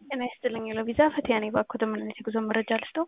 ጤና ይስጥልኝ ለቪዛ ፈቲያ ነኝ። እባክዎት ምን አይነት የጉዞ መረጃ ልስጠው?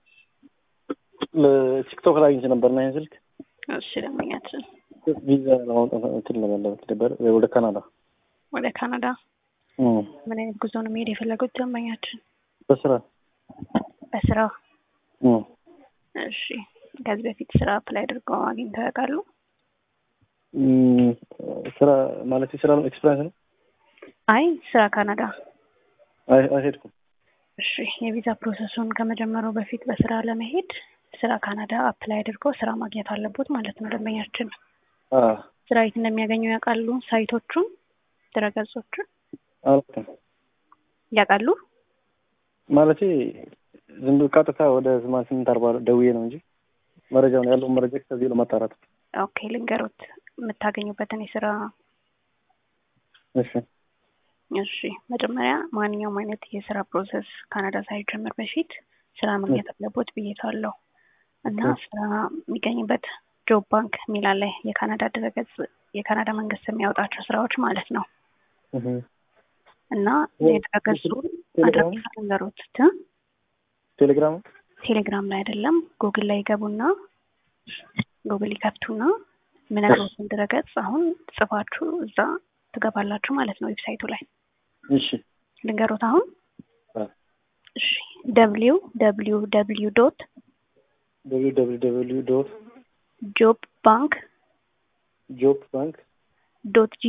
ቲክቶክ ላይ አግኝቼ ነበር እና ይህን ስልክ እሺ ደንበኛችን ቪዛ ለማውጣት እንትን ለመለበት ነበር ወደ ካናዳ ወደ ካናዳ እም፣ ምን አይነት ጉዞ ነው መሄድ የፈለጉት ደንበኛችን? በስራ በስራ እም፣ እሺ ከዚህ በፊት ስራ አፕላይ አድርገው አግኝተው ያውቃሉ? እም፣ ስራ ማለት ስራ ኤክስፒሪንስ ነው። አይ ስራ ካናዳ አይ- አልሄድኩም። እሺ የቪዛ ፕሮሰሱን ከመጀመሩ በፊት በስራ ለመሄድ ስራ ካናዳ አፕላይ አድርገው ስራ ማግኘት አለቦት ማለት ነው ደንበኛችን። አ ስራ የት እንደሚያገኙ ያውቃሉ? ሳይቶቹን፣ ድረገጾቹን አላውቅም ያውቃሉ? ማለቴ ዝም ብሎ ቀጥታ ወደ ስማንያ ስምንት አርባ ደውዬ ነው እንጂ መረጃውን ያለውን መረጃ ከዚህ ለማጣራት ኦኬ ልንገሮት የምታገኙበትን የስራ እሺ እሺ መጀመሪያ ማንኛውም አይነት የስራ ፕሮሰስ ካናዳ ሳይጀምር በፊት ስራ ማግኘት አለቦት ብዬታለሁ እና ኦኬ። ስራ የሚገኝበት ጆብ ባንክ የሚል አለ የካናዳ ድረገጽ የካናዳ መንግስት የሚያወጣቸው ስራዎች ማለት ነው እህ እና ወይ- የድረገጹ ቴሌግራም አድራሻ ልንገሮት እ? ቴሌግራም ቴሌግራም ላይ አይደለም ጉግል ላይ ይገቡና ጉግል ይከፍቱና ምነግሮትን ድረገጽ አሁን ጽፋችሁ እዛ ትገባላችሁ ማለት ነው ዌብሳይቱ ላይ እሺ ልንገሮት አሁን አ እሺ ደብሊው ደብሊው ደብሊው ዶት ደብሊው ደብሊው ደብሊው ዶት ጆብ ባንክ ጆብ ባንክ ዶት